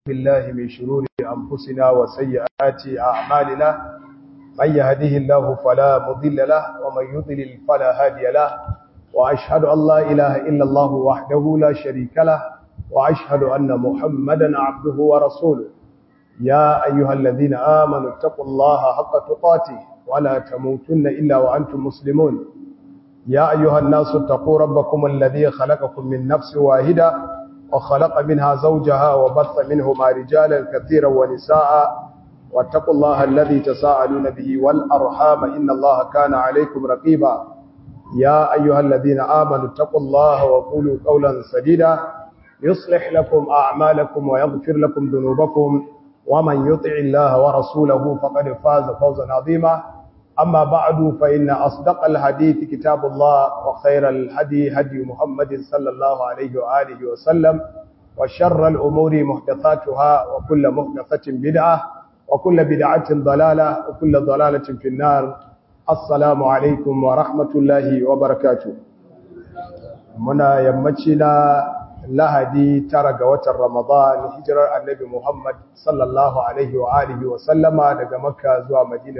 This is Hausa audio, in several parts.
بالله من شرور أنفسنا وسيئات أعمالنا من يهده الله فلا مضل له ومن يضلل فلا هادي له وأشهد أن لا إله إلا الله وحده لا شريك له وأشهد أن محمدا عبده ورسوله يا أيها الذين آمنوا اتقوا الله حق تقاته ولا تموتن إلا وأنتم مسلمون يا أيها الناس اتقوا ربكم الذي خلقكم من نفس واحدة وخلق منها زوجها وبث منهما رجالا كثيرا ونساء واتقوا الله الذي تساءلون به والأرحام إن الله كان عليكم رقيبا يا أيها الذين آمنوا اتقوا الله وقولوا قولا سديدا يصلح لكم أعمالكم ويغفر لكم ذنوبكم ومن يطع الله ورسوله فقد فاز فوزا عظيما أما بعد فإن أصدق الحديث كتاب الله وخير الهدي هدي محمد صلى الله عليه وآله وسلم وشر الأمور محدثاتها وكل محدثة بدعة وكل بدعة ضلالة وكل ضلالة في النار السلام عليكم ورحمة الله وبركاته منا يمتنا lahadi tara ga watan ramadan hijirar annabi muhammad sallallahu alaihi wa alihi wa sallama daga makka zuwa madina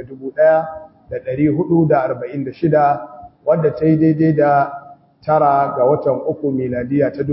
1446 wadda ta yi daidai da tara ga watan uku miladiya ta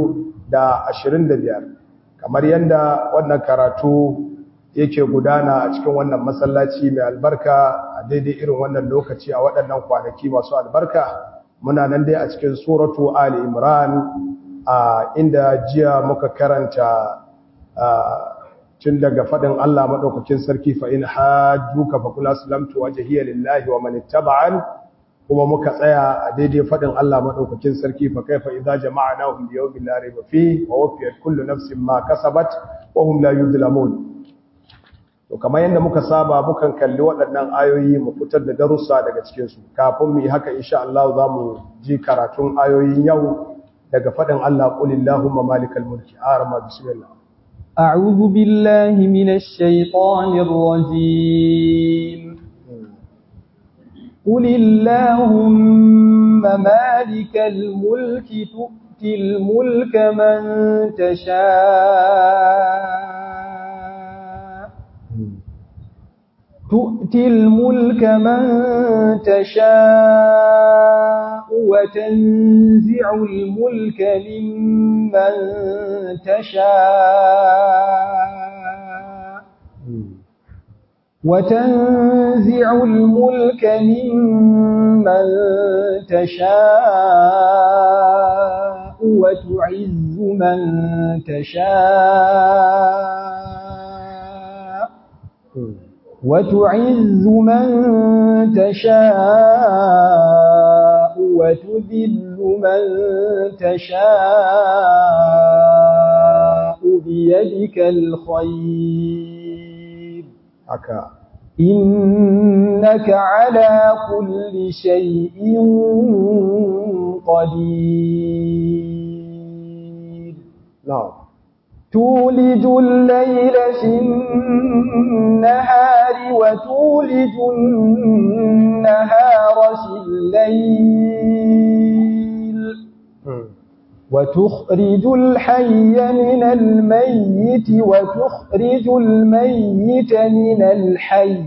2025 kamar yadda wannan karatu yake gudana a cikin wannan masallaci mai albarka a daidai irin wannan lokaci a waɗannan kwanaki masu albarka muna nan dai a cikin suratu ali imran a inda jiya muka karanta tun daga faɗin Allah maɗaukakin sarki fa in hajjuka fa kula salamtu wajhiya lillahi wa man ittaba'an kuma muka tsaya a daidai faɗin Allah maɗaukakin sarki fa kaifa idza jama'nahum li yawmin la rayba fi wa wafiyat kullu nafsin ma kasabat wa hum la yuzlamun to kamar yadda muka saba mukan kalli waɗannan ayoyi mu fitar da darussa daga cikin su kafin mu yi haka insha Allah za mu ji karatun ayoyin yau daga faɗin Allah ƙulillahumma malikal mulki arama bismillah أعوذ بالله من الشيطان الرجيم قل اللهم مالك الملك تؤتي الملك من تشاء تؤتي الملك من تشاء وتنزع الملك ممن تشاء وتنزع الملك ممن تشاء وتعز من تشاء وتعز من تشاء وتذل من تشاء بيدك الخير haka إنك على كل شيء قدير na'am تولج الليل في النهار وتولج النهار في الليل وتخرج الحي من الميت وتخرج الميت من الحي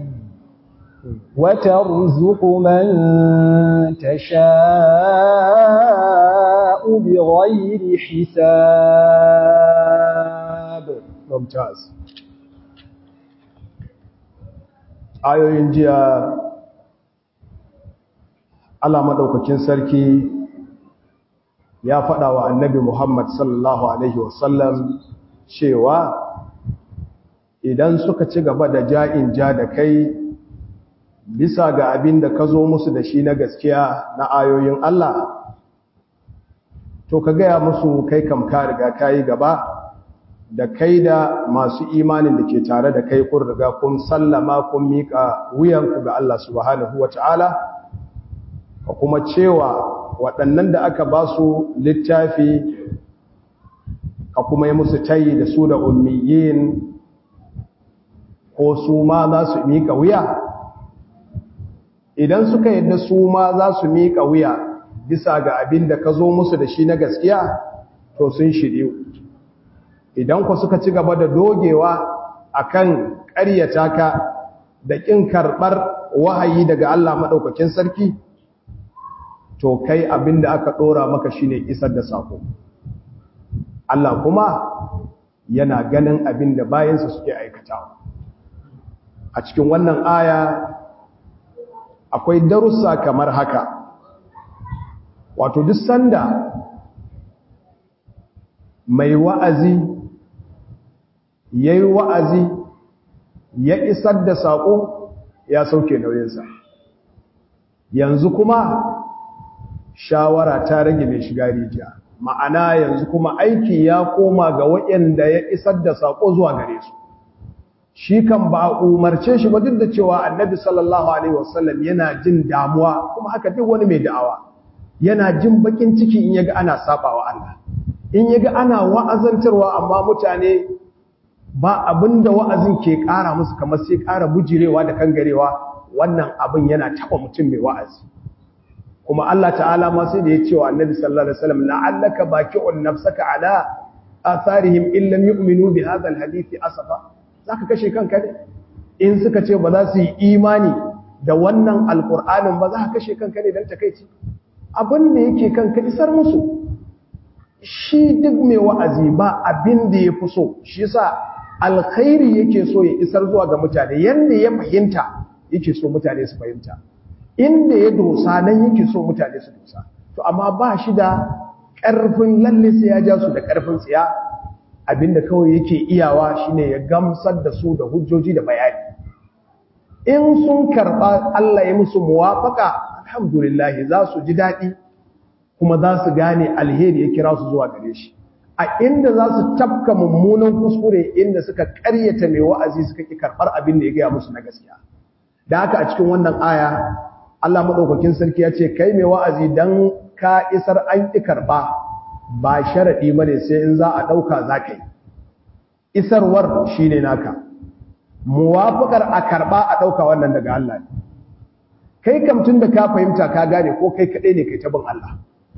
وترزق من تشاء بغير حساب mumtaz ayoyin jiya Allah madaukakin sarki ya faɗa wa annabi Muhammad sallallahu alaihi wasallam cewa idan suka ci gaba da ja'in ja da kai bisa ga abin da ka zo musu da shi na gaskiya na ayoyin Allah to ka gaya musu kai kam ka riga ka yi gaba da kai da masu imanin da ke tare da kai kun riga kun sallama kun miƙa wuyanku ga Allah subhanahu wa ta'ala ka kuma cewa waɗannan da aka ba su littafi ka kuma yi musu tayi da su da ummiyin ko su ma za su miƙa wuya idan suka yadda su ma za su miƙa wuya bisa ga abin da ka zo musu da shi na gaskiya to sun shiryu idan ku suka ci gaba da dogewa akan ƙaryata ka da ƙin karɓar wahayi daga Allah maɗaukakin sarki to kai abinda aka ɗora maka shine isar da sako Allah kuma yana ganin abinda bayansa suke aikatawa a cikin wannan aya akwai darussa kamar haka wato duk sanda mai wa'azi ya yi wa'azi ya isar da saƙo ya sauke nauyinsa yanzu kuma shawara ta rage mai shiga rijiya ma'ana yanzu kuma aiki ya koma ga waɗanda ya isar da saƙo zuwa gare su shi kan ba a umarce shi ba duk da cewa annabi sallallahu alaihi wasallam yana jin damuwa kuma haka duk wani mai da'awa yana jin bakin ciki in yaga ana sabawa Allah in yaga ana wa'azantarwa amma mutane ba abinda wa'azin ke ƙara musu kamar sai ƙara bujirewa da kangarewa wannan abin yana taba mutum mai wa'azi kuma Allah ta'ala ma sai da ya ce wa annabi sallallahu alaihi wasallam la'allaka baqi'un nafsaka ala atharihim in lam yu'minu bi hadha alhadith asafa zaka kashe kanka ne in suka ce ba za su yi imani da wannan alqur'anin ba za ka kashe kanka ne dan takeici abin da yake kanka isar musu shi duk mai wa'azi ba abin da ya fi so shi yasa alkhairi yake so ya isar zuwa ga mutane yanda ya fahimta yake so mutane su fahimta inda ya dosa nan yake so mutane su dosa to amma ba shi da ƙarfin lalle sai ya ja su da ƙarfin tsiya abinda kawai yake iyawa shine ya gamsar da su da hujjoji da bayani in sun karɓa Allah ya musu muwafaka alhamdulillah za su ji daɗi kuma za su gane alheri ya kira su zuwa gare shi a inda za su tafka mummunan kuskure inda suka ƙaryata mai wa'azi suka ƙi karɓar abin da ya gaya musu na gaskiya da haka a cikin wannan aya Allah maɗaukakin sarki ya ce kai mai wa'azi don ka isar an ƙi karɓa ba sharaɗi ba ne sai in za a ɗauka za ka yi isarwar shi ne naka muwafuƙar a karɓa a ɗauka wannan daga Allah ne kai kamtun da ka fahimta ka gane ko kai kaɗai ne kai ta bin Allah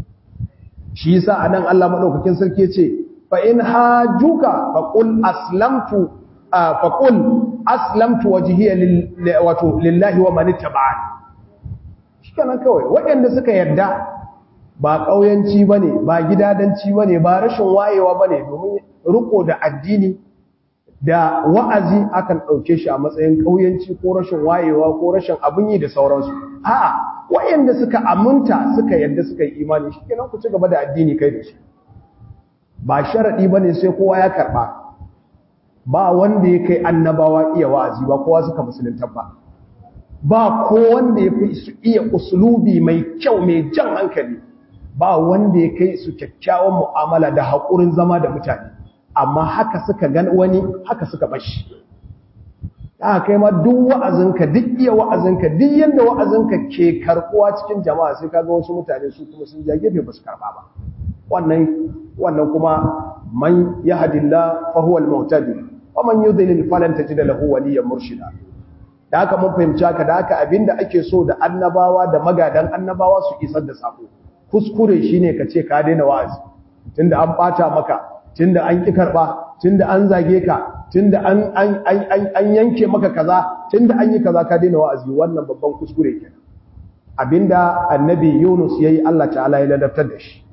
shi yasa anan Allah maɗaukakin sarki ya ce fa in hajuka fa qul aslamtu fa qul aslamtu wajhiya wato lillahi wa man ittaba'ani shikenan kawai waɗanda suka yarda ba ƙauyanci bane ba gidadanci bane ba rashin wayewa bane domin riko da addini da wa'azi akan ɗauke shi a matsayin ƙauyanci ko rashin wayewa ko rashin abin yi da sauransu a'a waɗanda suka aminta suka yarda suka yi imani shikenan ku ci gaba da addini kai da shi ba sharadi bane sai kowa ya karba ba wanda ya kai annabawa iya wa'azi ba kowa suka musulunta ba ba ko wanda ya fi su iya usulubi mai kyau mai jan hankali ba wanda ya kai su kyakkyawan mu'amala da haƙurin zama da mutane amma haka suka gan wani haka suka bashi ta kai ma duk wa'azinka duk iya wa'azinka duk yadda wa'azinka ke karɓuwa cikin jama'a sai kaga wasu mutane su kuma sun ja gefe ba su karɓa ba wannan wannan kuma man yahdillah fa huwa al-muhtadi wa man yudlil falan tajid lahu waliyyan murshida da haka mun fahimci haka da haka abinda ake so da annabawa da magadan annabawa su isar da sako kuskure shine ka ce ka daina wa'azi tunda an bata maka tunda an ki karba tunda an zage ka tunda an an an an yanke maka kaza tunda an yi kaza ka daina wa'azi wannan babban kuskure kenan abinda annabi Yunus yayi Allah ta'ala ya ladabtar da shi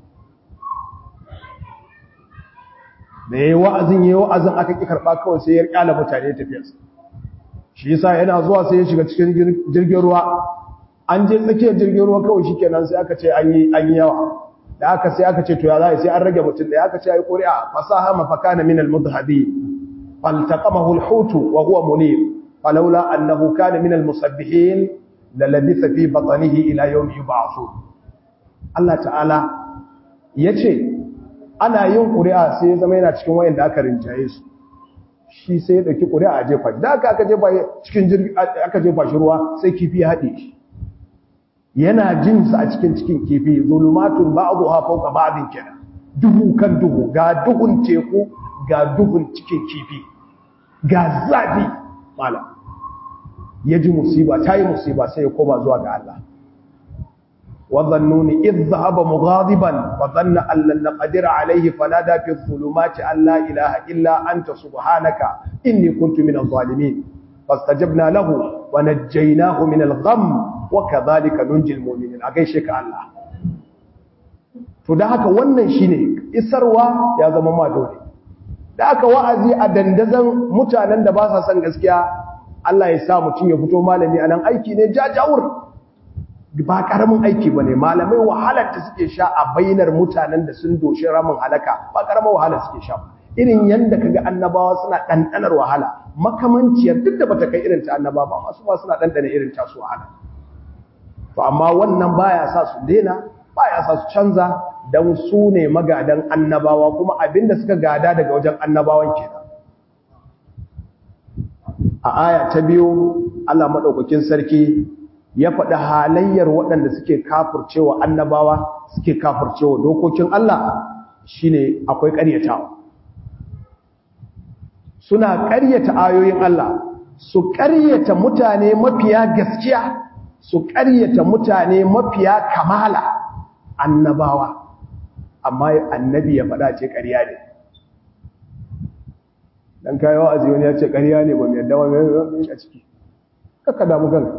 da yayi wa'azin yayi wa'azin aka ki karba kawai sai ya kyala mutane tafiyarsa shi yasa yana zuwa sai ya shiga cikin jirgin ruwa an je tsakiyar jirgin ruwa kawai shikenan sai aka ce an yi an yi yawa da aka sai aka ce to ya za sai an rage mutum da aka ce ai qur'a fasaha mafakana min al-mudhhabi faltaqamahu al-hut wa huwa mulim falawla annahu kana min al-musabbihin lalabitha fi batnihi ila yawm yub'athun Allah ta'ala yace ana yin qur'a sai ya zama yana cikin wayanda aka rinjaye su shi sai ya dauki ƙuri'a a jefa da aka aka jefa cikin jirgi aka jefa shi ruwa sai kifi ya haɗe shi yana jin sa a cikin cikin kifi zulumatun ba'dha fawqa ba'din kenan duhu kan duhu ga duhun teku ga duhun cikin kifi ga zafi mala ya ji musiba ta yi musiba sai ya koma zuwa ga Allah wa dhannuni idh dhahaba mughadiban wa dhanna an lan naqdir alayhi fanada fi dhulumati an la ilaha illa anta subhanaka inni kuntu minadh zalimin fastajabna lahu wa najjaynahu min al-gham wa kadhalika nunjil mu'minin a gaishe ka Allah to da haka wannan shine isarwa ya zama ma dole da aka wa'azi a dandazan mutanen da ba sa son gaskiya Allah ya sa mutum ya fito malami a nan aiki ne jajawur ba karamin aiki ba ne malamai wahalar da suke sha a bainar mutanen da sun doshi ramin halaka ba karamin wahala suke sha irin yadda kaga annabawa suna ɗanɗanar wahala makamanciyar duk da bata kai irin ta annaba ba masu ba suna ɗanɗana irin ta su wahala to amma wannan baya sa su daina baya sa su canza don su ne magadan annabawa kuma abinda suka gada daga wajen annabawan kenan a aya ta biyu Allah madaukakin sarki ya faɗi halayyar waɗanda suke kafircewa annabawa suke kafircewa dokokin Allah shine akwai ƙaryatawa suna ƙaryata ayoyin Allah su ƙaryata mutane mafiya gaskiya su ƙaryata mutane mafiya kamala annabawa amma annabi ya faɗa ce ƙarya ne dan kai wa'azi wani ya ce ƙarya ne ba mai yadda ba mai a ciki kaka damu kanka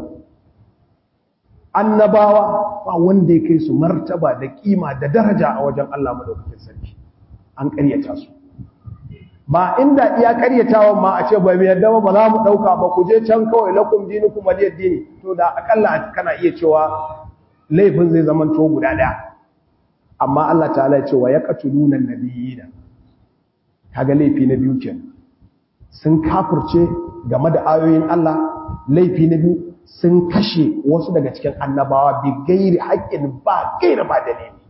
annabawa ba wanda ya kai su martaba da kima da daraja a wajen Allah madaukakin sarki an ƙaryata su ba inda iya ƙaryatawan ma a ce ba mai yadda ba ba za mu ɗauka ba ku je can kawai lakum dinukum waliyad dini to da akalla kana iya cewa laifin zai zama to guda ɗaya amma Allah ta'ala ya ce wa yaqtuluna nabiyina kaga laifi na biyu kenan sun kafirce game da ayoyin Allah laifi na biyu sun kashe wasu daga cikin annabawa bi gairi haƙƙin ba gaira ba dalili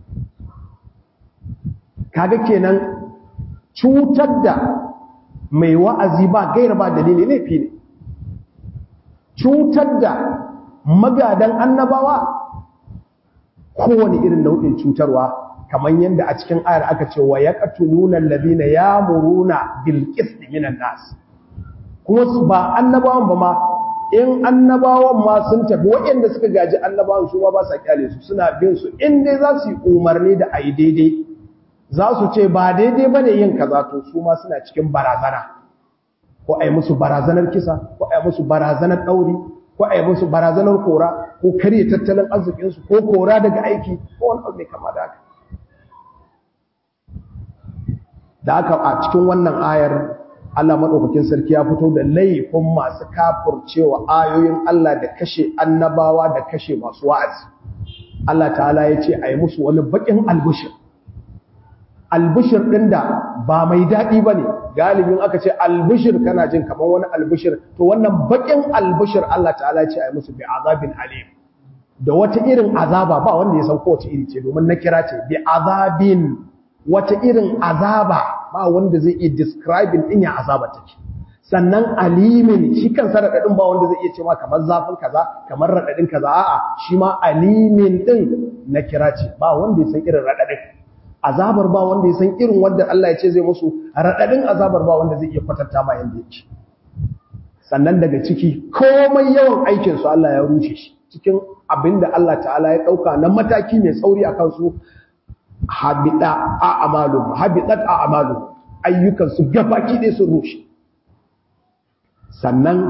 kaga kenan cutar da mai wa'azi ba gaira ba dalili laifi ne cutar da magadan annabawa kowane irin nau'in cutarwa kamar yadda a cikin ayar aka ce wa ya ƙatuluna lalina ya muruna bilkis minan nas kuma ba annabawan ba ma in annabawan ma sun tafi waɗanda suka gaji annabawan su ba ba sa kyale su suna bin su in dai za su yi umarni da a yi daidai za su ce ba daidai ba ne yin kaza to su ma suna cikin barazana ko a yi musu barazanar kisa ko a yi musu barazanar ɗauri ko a yi musu barazanar kora ko karye tattalin arzikinsu ko kora daga aiki ko wani abu mai kama da haka da aka a cikin wannan ayar Allah maɗaukakin sarki ya fito da laifin masu kafurcewa ayoyin Allah da kashe annabawa da kashe masu wa'azi Allah ta'ala ya ce a yi musu wani baƙin albishir albishir ɗin da ba mai daɗi ba ne galibin aka ce albishir kana jin kamar wani albishir to wannan baƙin albishir Allah ta'ala ya ce a yi musu bi azabin alim da wata irin azaba ba wanda ya san kowace iri ce domin na kira ce bi azabin wata irin azaba ba wanda zai iya describing din ya azaba take sannan alimin shi kansa radadin ba wanda zai iya cewa kamar zafin kaza kamar radadin kaza a'a shi ma alimin din na kira ce ba wanda ya san irin radadin azabar ba wanda ya san irin wanda Allah ya ce zai musu radadin azabar ba wanda zai iya kwatanta ma yanda yake sannan daga ciki komai yawan aikin su Allah ya rushe shi cikin abinda Allah ta'ala ya dauka na mataki mai tsauri akan su habita a amalu habitat a amalu ayyukan su gabaki ɗaya sun rushe sannan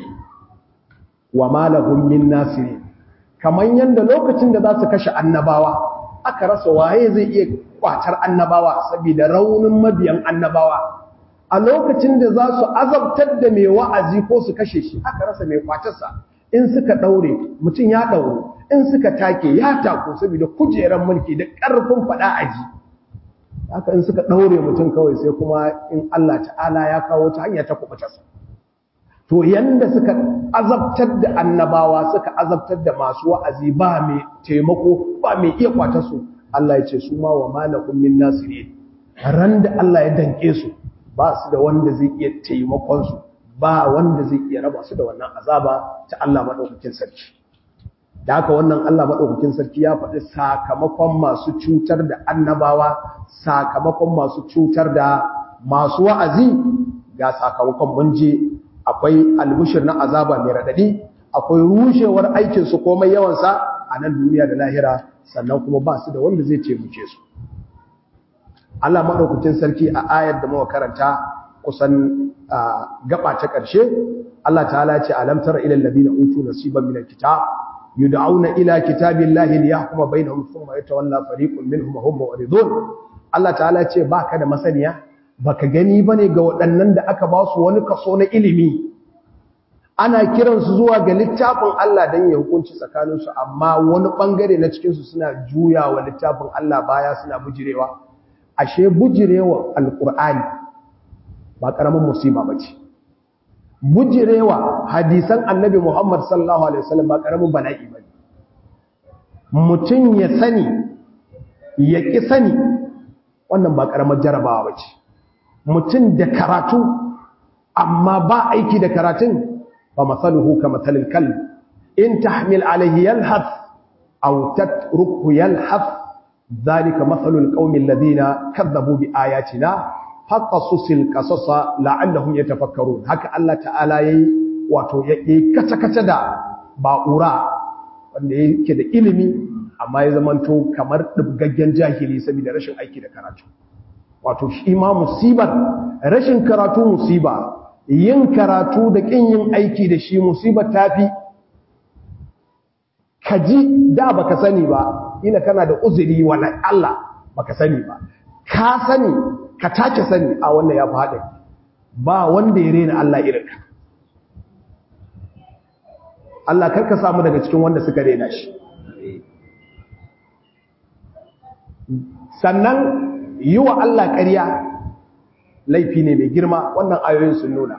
wa malahum min nasiri kaman yanda lokacin da za su kashe annabawa aka rasa waye zai iya kwatar annabawa saboda raunin mabiyan annabawa a lokacin da za su azabtar da mai wa'azi ko su kashe shi aka rasa mai kwatarsa in suka daure mutum ya dauro in suka take ya tako saboda kujeran mulki da ƙarfin faɗa aji haka in suka daure mutum kawai sai kuma in Allah ta'ala ya kawo ta hanya ta kubutarsa to yanda suka azabtar da annabawa suka azabtar da masu wa'azi ba mai taimako ba mai iya kwata su Allah ya ce su ma wa malakum min nasirin ran da Allah ya danke su ba su da wanda zai iya taimakon su ba wanda zai iya raba su da wannan azaba ta Allah madaukakin sarki da haka wannan Allah madaukakin sarki ya faɗi sakamakon masu cutar da annabawa sakamakon masu cutar da masu wa'azi ga sakamakon mun je akwai almushir na azaba mai radadi akwai rushewar aikin su komai yawan sa a nan duniya da lahira sannan kuma ba su da wanda zai taimake su Allah madaukakin sarki a ayar da muka karanta kusan gaba ta ƙarshe Allah ta'ala ya ce alam tara ila alladhina utu nasiban min alkitab yud'auna ila kitabillahi liyahkuma bainahum thumma yatawalla fariqun minhum wa hum mu'ridun Allah ta'ala ya ce baka da masaniya baka gani bane ga waɗannan da aka ba su wani kaso na ilimi ana kiransu zuwa ga littafin Allah don ya hukunci tsakaninsu amma wani ɓangare na cikinsu suna juya wa littafin Allah baya suna bujirewa ashe bujirewa alƙur'ani ba ƙaramin musiba ba ce bujirewa hadisan annabi Muhammad sallallahu Alaihi wasallam ba ƙaramin bala'i ba mutum ya sani ya ƙi sani wannan ba ƙaramar jarabawa ba ce mutum da karatu amma ba aiki da karatun ba matsaluhu ka matsalin kalb in tahmil alaihi yalhaf aw tatruku yalhaf zalika matsalul qaumin ladina kadzabu bi ayatina faqasusil qasasa la'allahum yatafakkarun haka Allah ta'ala yayi wato yake kace kace da ba'ura wanda yake da ilimi amma ya zamanto kamar dubgaggen jahili saboda rashin aiki da karatu wato shi ma musibar rashin karatu musiba yin karatu da kin yin aiki da shi musibar tafi kaji da baka sani ba ina kana da uzuri wala Allah baka sani ba ka sani ka take sani a wannan ya fi ba wanda ya rena Allah irin ka Allah karka samu daga cikin wanda suka rena shi sannan yi wa Allah ƙarya laifi ne mai girma wannan ayoyin sun nuna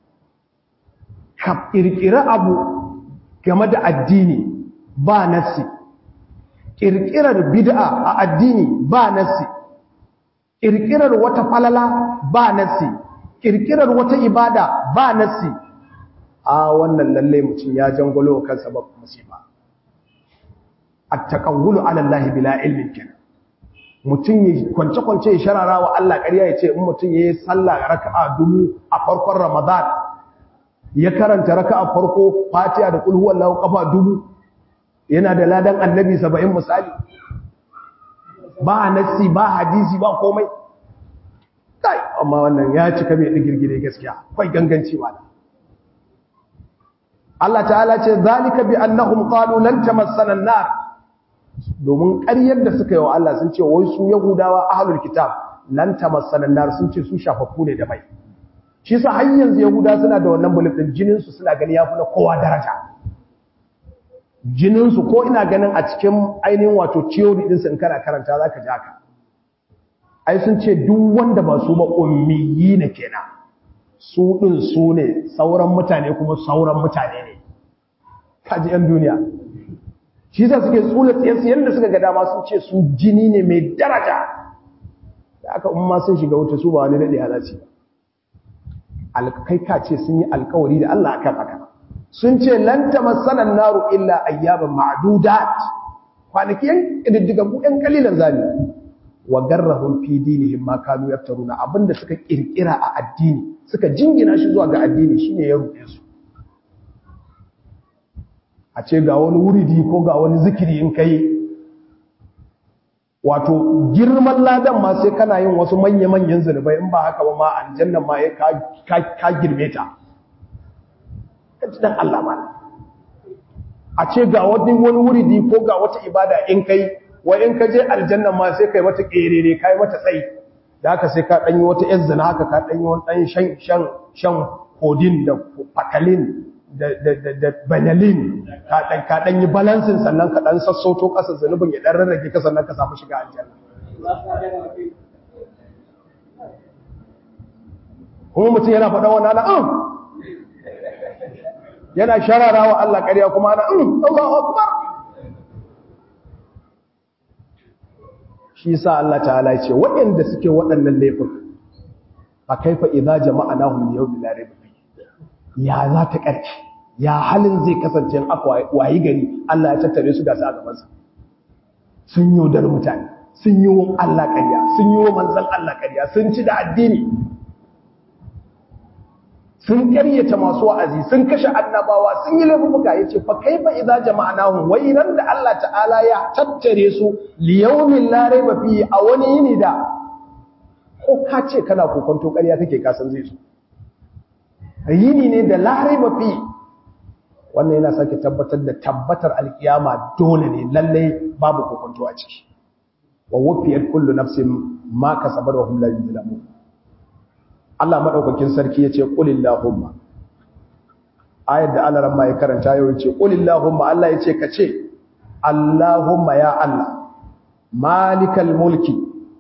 ka ƙirƙira abu game da addini ba nassi ƙirƙirar bid'a a addini ba nassi ƙirƙirar wata falala ba nassi ƙirƙirar wata ibada ba nassi a wannan lalle mutum ya jangolo kansa ba musiba at-taqawwulu 'ala Allah bila ilmin kenan mutum ya kwance-kwance ya sharara wa Allah ƙarya ya ce in mutum ya yi sallah raka'a dubu a farkon Ramadan ya karanta raka'a farko Fatiha da kul huwallahu kafa dubu yana da ladan annabi 70 misali ba nassi ba hadisi ba komai kai amma wannan ya cika mai digirgire gaskiya kai ganganci wala Allah ta'ala ce zalika bi annahum qalu lan tamassana an-nar domin ƙaryar da suka yi wa Allah sun ce wai su Yahudawa ahlul kitab lan tamassana nar sun ce su shafaffu ne da mai shi yasa har yanzu Yahuda suna da wannan bullet din jinin su suna gani yafi na kowa daraja jinin su ko ina ganin a cikin ainihin wato theory din su in kana karanta zaka ji haka ai sun ce duk wanda ba su ba ummiyi ne kenan su din su ne sauran mutane kuma sauran mutane ne kaji yan duniya shi za suke tsula tsayensu yadda suka ga dama sun ce su jini ne mai daraja da aka umma sun shiga wuta su ba wani daɗe halarci alkai ka ce sun yi alkawari da Allah akan haka sun ce lanta masanan naru illa ayyaban ma'dudat kwanaki yan ƙididdigan ku yan kalilan zami wa garrahum fi dinihim ma kanu yaftaruna abinda suka kirkira a addini suka jingina shi zuwa ga addini shine ya ruɗe su a ce ga wani wuridi ko ga wani zikiri in kai wato girman ladan ma sai kana yin wasu manya-manyan zunubai in ba haka ba ma aljannan ma ka girme ta dan Allah ma a ce ga wani wani wuridi ko ga wata ibada in kai wa in ka je aljannan ma sai kai mata kerere kai mata tsayi da haka sai ka danyi wata yan zina haka ka danyi wani dan shan shan shan kodin da fakalin da banalin ka ɗan yi balansin sannan ka ɗan sassauto ƙasar zanubin ya ɗan rarrage ka sannan ka samu shiga aljanna kuma mutum yana faɗa wani ana an yana sharara wa Allah ƙarya kuma ana an Allahu Akbar shi sa Allah ta'ala ce waɗanda suke waɗannan laifin a kaifa idza jama'anahum yawmin la rayba ya za ta ƙarfi ya halin zai kasance aka wayi gari Allah ya tattare su da su a gabansa sun yi da mutane sun yi wa Allah ƙarya sun yi wa manzan Allah ƙarya sun ci da addini sun karyata masu wa'azi sun kashe annabawa sun yi laifuka yace fa kaifa idza jama'nahum wai ran da Allah ta'ala ya tattare su li yawmin la rayba fi a wani yini da ko ka ce kana kokonto ƙarya kake ka san zai zo yini ne da la rayba fi wannan yana sake tabbatar da tabbatar alkiyama dole ne lalle babu kokonto a ciki wa wufiyat kullu nafsin ma kasabat wa hum la yuzlamun Allah madaukakin sarki yace qulillahumma ayat da Allah ramma ya karanta yau yace qulillahumma Allah yace kace Allahumma ya Allah malikal mulki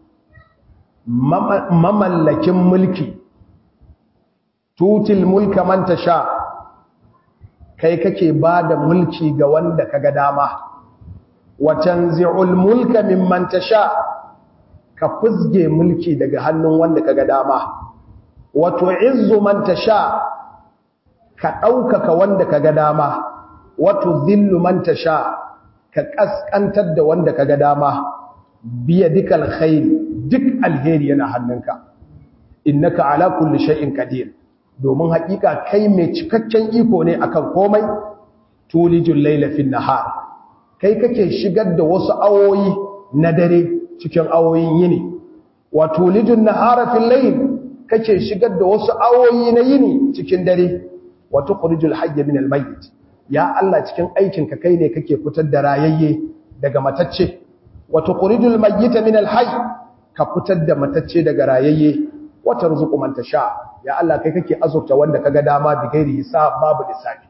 mamallakin mulki tutil mulka man tasha kai kake bada mulki ga wanda kaga dama wa tanzi'ul mulka mimman tasha ka fusge mulki daga hannun wanda kaga dama wa tu'izzu man tasha ka daukaka wanda kaga dama wa tudhillu man tasha ka kaskantar da wanda kaga dama biya dikal khair duk alheri yana hannunka innaka ala kulli shay'in qadir domin hakika kai mai cikakken iko ne akan komai tulijul layla fin nahar kai kake shigar da wasu awoyi na dare cikin awoyin yini wa tulijun nahara fil layl kake shigar da wasu awoyi na yini cikin dare wa tukhrijul hayya min al mayyit ya Allah cikin aikin ka kai ne kake fitar da rayayye daga matacce wa tukhrijul mayyita min al hayy ka fitar da matacce daga rayayye wa tarzuqu man tasha ya Allah kai kake azurta wanda kaga dama bi gairi hisab babu lissafi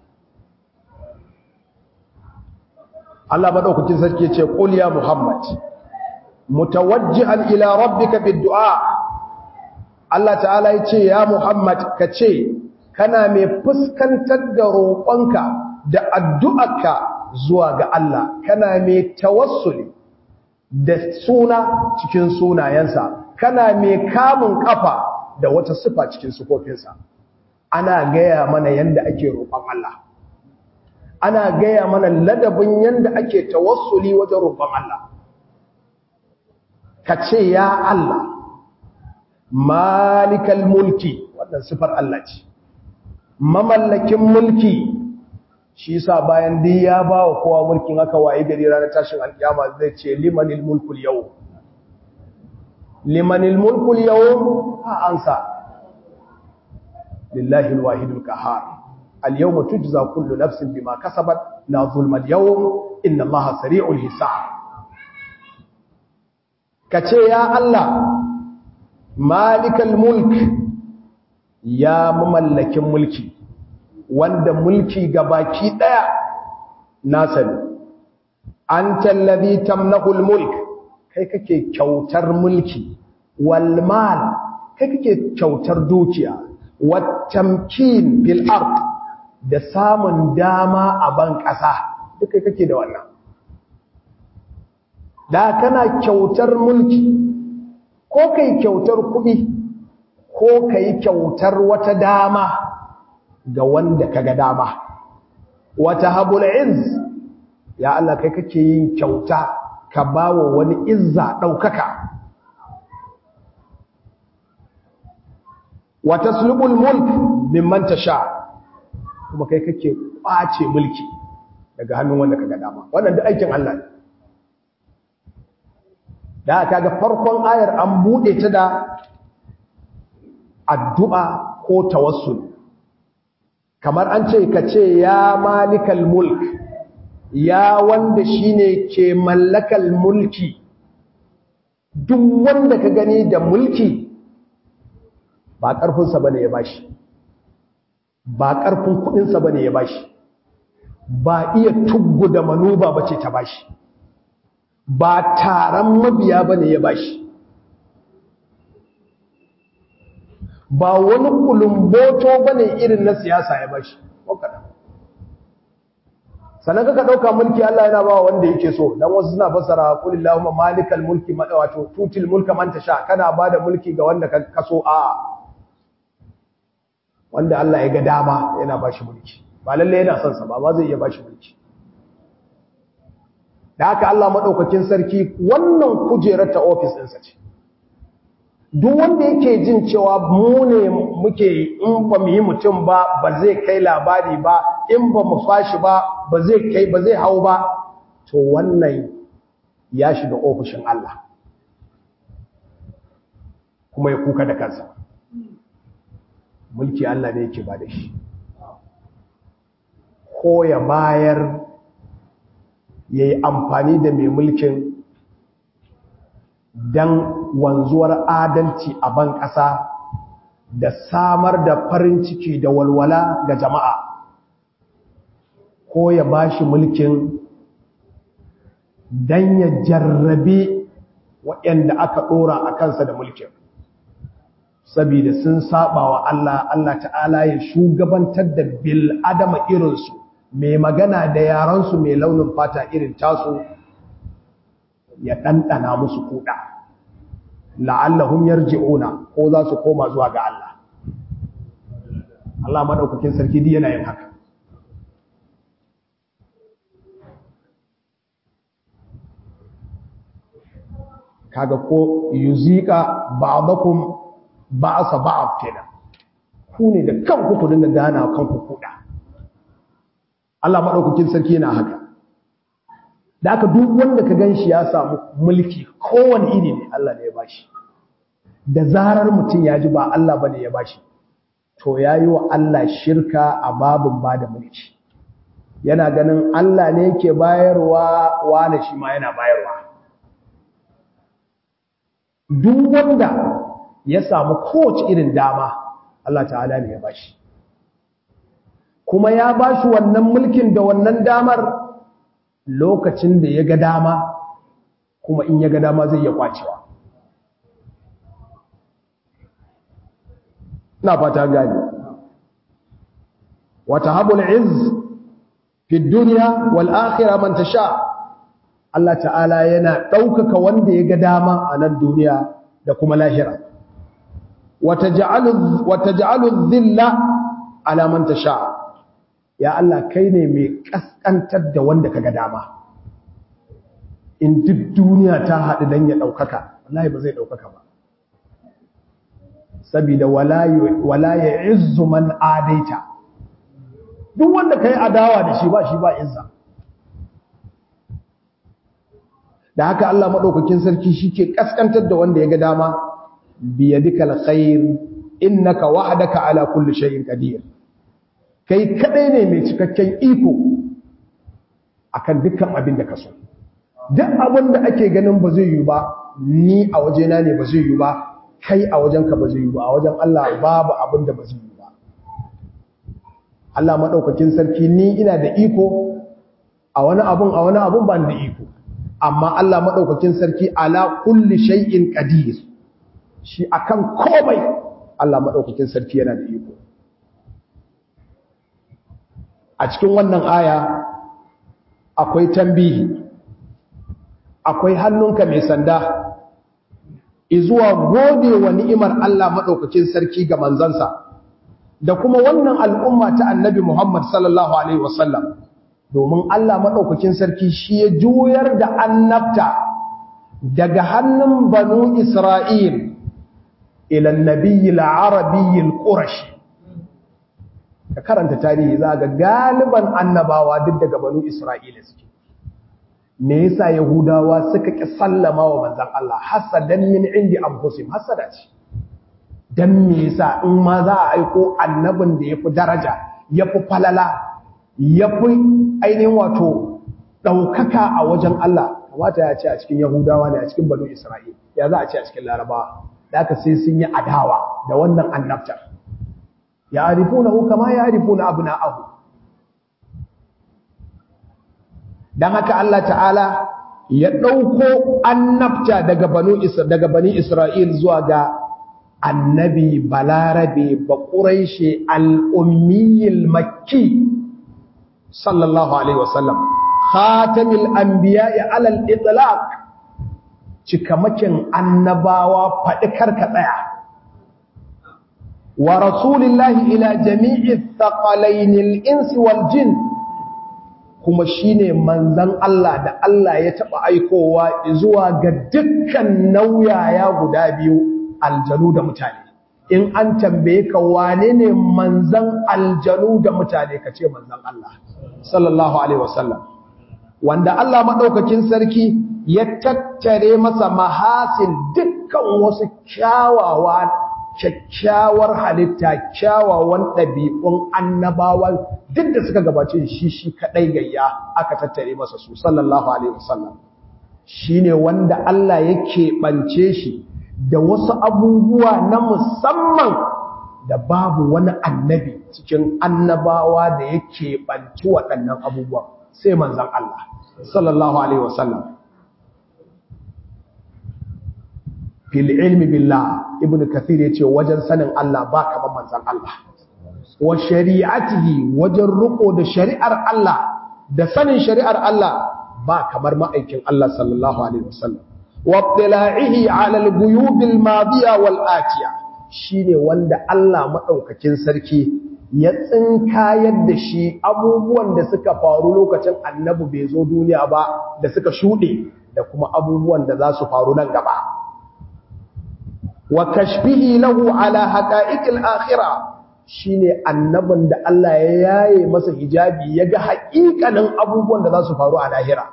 Allah madaukakin sarki yace qul ya muhammad mutawajjihan ila rabbika bid-du'a Allah ta'ala yace ya muhammad kace kana mai fuskantar da roƙonka da addu'arka zuwa ga Allah kana mai tawassuli da suna cikin sunayensa kana mai kamun kafa da wata sifa cikin sifofinsa ana gaya mana yanda ake roƙon Allah ana gaya mana ladabin yanda ake tawassuli wajen roƙon Allah ka ce ya Allah malikal mulki wannan sifar Allah ce mamallakin mulki shi yasa bayan dai ya ba wa kowa mulkin aka waye gari ranar tashin alkiyama zai ce limanil mulkul yau limanil mulkul yau ha ansa lillahi alwahidul qahhar اليوم تجزى كل نفس بما كسبت لا ظلم اليوم إن الله سريع الحساب كتي يا الله مالك الملك يا مملك ملكي wanda mulki gabaki daya nasa ne anta allazi tamnahul mulk kai kake kyautar mulki wal mal kai kake kyautar dukiya wat tamkin fil ard da samun dama a ban ƙasa duka kake da wannan da kana kyautar mulki ko kai kyautar kuɗi ko kai kyautar wata dama ga wanda kaga dama wata habul izz ya Allah kai kake yin kyauta ka bawa wani izza ɗaukaka wa taslubul mulk mimman tasha kuma kai kake kwace mulki daga hannun wanda kaga dama wannan duk aikin Allah ne da kaga farkon ayar an bude ta da addu'a ko tawassul kamar an ce kace ya malikal mulk ya wanda shine ke mallakal mulki duk wanda ka gani da mulki ba ƙarfinsa bane ya bashi ba ƙarfin kuɗinsa ba ne ya bashi ba iya tuggu da manuba ba ce ta bashi ba taron mabiya ba ne ya bashi ba wani kulumboto ba ne irin na siyasa ya bashi sannan kaka ɗauka mulki Allah yana ba wanda yake so don wasu suna fassara kulillahumma malikal mulki wato tutil mulka man tasha kana ba da mulki ga wanda ka kaso a'a wanda Allah ya ga dama yana ba shi mulki ba lalle yana son sa ba ba zai iya ba shi mulki da haka Allah madaukakin sarki wannan kujerar ta office ɗinsa ce duk wanda yake jin cewa mu ne muke in ba mu yi mutum ba ba zai kai labari ba in ba mu fashi ba ba zai kai ba zai hau ba to wannan ya shiga ofishin Allah kuma ya kuka da kansa mulki Allah ne yake ba da shi ko ya bayar ya yi amfani da mai mulkin don wanzuwar adalci a ban ƙasa da samar da farin ciki da walwala ga jama'a ko ya ba shi mulkin don ya jarrabe waɗanda aka ɗora a kansa da mulkin saboda sun saba wa Allah Allah ta'ala ya shugabantar da bil adama irinsu mai magana da yaransu mai launin fata irin tasu ya ɗanɗana musu kuɗa la'allahum yarji'una ko za su koma zuwa ga Allah Allah madaukakin sarki di yana yin haka kaga ko yuzika ba'dakum ba'sa ba'd kenan ku ne da kanku ku dinga gana kanku kuɗa Allah madaukakin sarki yana haka da aka duk wanda ka gan shi ya samu mulki kowane iri ne Allah ne ya bashi da zarar mutum ya ji ba Allah bane ya bashi to ya yi wa Allah shirka a babin ba da mulki yana ganin Allah ne yake bayarwa wane shi ma yana bayarwa duk wanda ya samu kowace irin dama Allah ta'ala ne ya bashi kuma ya bashi wannan mulkin da wannan damar lokacin da ya ga dama kuma in ya ga dama zai iya kwacewa na fata gani wata habul izz fi duniya wal akhirah man tasha Allah ta'ala yana ɗaukaka wanda ya ga dama a nan duniya da kuma lahira wata ja'alu dhilla ala man tasha ya Allah kai ne mai kaskantar da wanda kaga dama in duk duniya ta haɗu dan ya ɗaukaka wallahi ba zai ɗaukaka ba saboda wala ya izzu man adaita duk wanda kai adawa da shi ba shi ba izza da haka Allah madaukakin sarki shike kaskantar da wanda ya ga dama biyadikal khair innaka wahdaka ala kulli shay'in qadir kai kadai ne mai cikakken iko akan dukkan abin da ka so duk abin da ake ganin ba zai yi ba ni a wajena ne ba zai yi ba kai a wajenka ba zai yi ba a wajen Allah babu abin da ba zai yi ba Allah madaukakin sarki ni ina da iko a wani abun a wani abun ba da iko amma Allah madaukakin sarki ala kulli shay'in qadir shi akan komai Allah madaukakin sarki yana da iko a cikin wannan aya akwai tambihi akwai hannunka mai sanda izuwa gode wa ni'imar Allah maɗaukakin sarki ga manzansa da kuma wannan al'umma ta annabi Muhammad sallallahu Alaihi wasallam domin Allah maɗaukakin sarki shi ya juyar da annabta daga hannun banu Isra'il ilan nabiyyi la'arabiyyi ƙurashi ka karanta tarihi za ga galiban annabawa duk daga banu Isra'ila suke me yasa yahudawa suka ki sallama wa manzon Allah hasadan min indi anfusihim hasada ce dan me yasa in ma za a aiko annabin da yafi daraja yafi falala yafi ainihin wato daukaka a wajen Allah kamata ya ce a cikin yahudawa ne a cikin banu isra'il ya za a ce a cikin larabawa da aka sai sun yi adawa da wannan annabtar ya arifunahu kama ya arifuna abna'ahu dan haka Allah ta'ala ya ɗauko annabta daga banu daga bani Isra'il zuwa ga annabi balarabe ba ƙuraishe al'ummiyil makki sallallahu alaihi wasallam khatamil anbiya'i alal itlaq cikamakin annabawa faɗi karka tsaya wa rasulillahi ila jami'i thaqalainil insi wal jin kuma shine manzan Allah da Allah ya taɓa aikowa zuwa ga dukkan nauyaya guda biyu aljanu da mutane in an tambaye ka wane ne manzan aljanu da mutane ka ce manzan Allah sallallahu alaihi wasallam wanda Allah madaukakin sarki ya tattare masa mahasin dukkan wasu kyawawa kyakkyawar halitta kyawawan ɗabi'un annabawan duk da suka gabace shi shi kaɗai gayya aka tattare masa su sallallahu alaihi wasallam shi ne wanda Allah ya keɓance shi da wasu abubuwa na musamman da babu wani annabi cikin annabawa da ya keɓanci waɗannan abubuwa sai manzan Allah sallallahu alaihi wasallam fil ilmi billah ibnu kathir yace wajen sanin Allah ba kaman manzan Allah wa shari'atihi wajen riko da shari'ar Allah da sanin shari'ar Allah ba kamar ma'aikin Allah sallallahu alaihi wasallam wa ibtila'ihi 'ala al-ghuyub al-madiya wal atiya shine wanda Allah madaukakin sarki ya tsinkayar da shi abubuwan da suka faru lokacin annabi bai zo duniya ba da suka shude da kuma abubuwan da za su faru nan gaba wa kashfihi lahu ala haqa'iqil akhirah shine annabin da Allah ya yaye masa hijabi yaga haƙiƙanin abubuwan da za su faru a lahira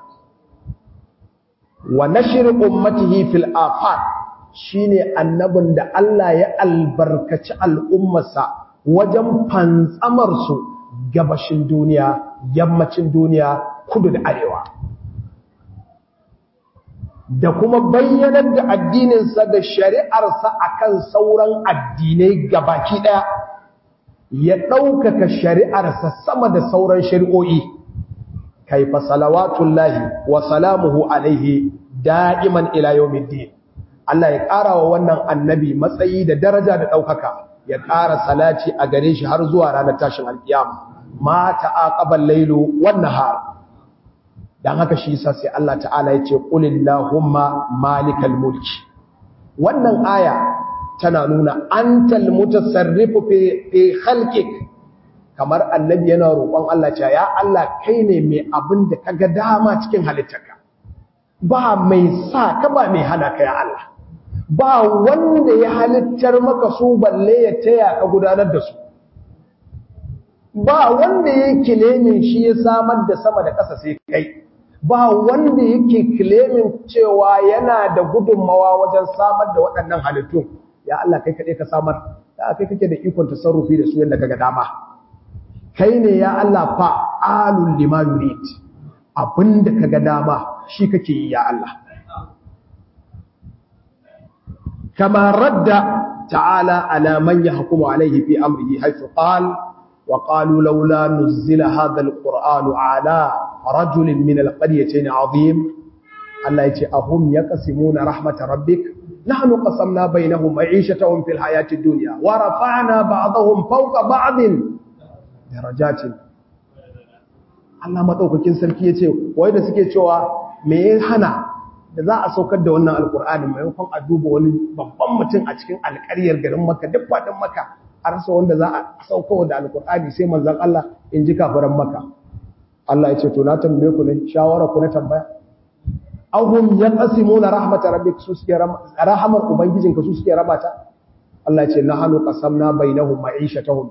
wa nashr ummatihi fil afaq shine annabin da Allah ya albarkaci al'ummarsa wajen fantsamar su gabashin duniya yammacin duniya kudu da arewa da kuma bayyanar da addininsa da shari'arsa akan sauran addinai gabaki ɗaya ya ɗaukaka shari'arsa sama da sauran shari'o'i kaifa salawatullahi wa salamuhu alaihi da'iman ila yawmiddin Allah ya ƙara wa wannan annabi matsayi da daraja da ɗaukaka ya ƙara salati a gare shi har zuwa ranar tashin alkiyama ma ta'aqabal lailu wan nahar dan haka shi yasa sai Allah ta'ala ya ce qulillahumma malikal mulki wannan aya tana nuna antal mutasarrifu fi fi khalqik kamar annabi yana roƙon Allah cewa ya Allah kai ne mai abin da kaga dama cikin halittarka ba mai sa ka ba mai hana ka ya Allah ba wanda ya halittar maka su balle ya taya ka gudanar da su ba wanda ya kilemin shi ya samar da sama da ƙasa sai kai ba wanda yake kilemin cewa yana da gudunmawa wajen samar da waɗannan halittun ya Allah kai kaɗai ka samar da kai kake da ikon tasarrufi da su yadda kaga dama kai ne ya Allah fa alul lima yurid abinda kaga dama shi kake yi ya Allah kama radda ta'ala ala man yahkumu alayhi fi amrihi haythu qala وقالوا لولا نزل هذا القرآن على رجل من القريتين عظيم الله يتي أهم يقسمون رحمة ربك نحن قسمنا بينهم معيشتهم في الحياة الدنيا ورفعنا بعضهم فوق بعض درجات Allah madaukakin sarki yace wai da suke cewa me ya hana da za a saukar da wannan alkur'ani maimakon a duba wani babban mutum a cikin alƙaryar garin Makka duk fadin Makka a rasa wanda za a sauko da alkur'ani sai manzon Allah in ji kafiran Makka Allah yace to na tambaye ku ne shawara ku na tambaya ahum yaqsimuna rahmatar rabbik su suke rahamar ubangijinka su suke rabata Allah ya ce nahnu qasamna bainahum ma'ishatahum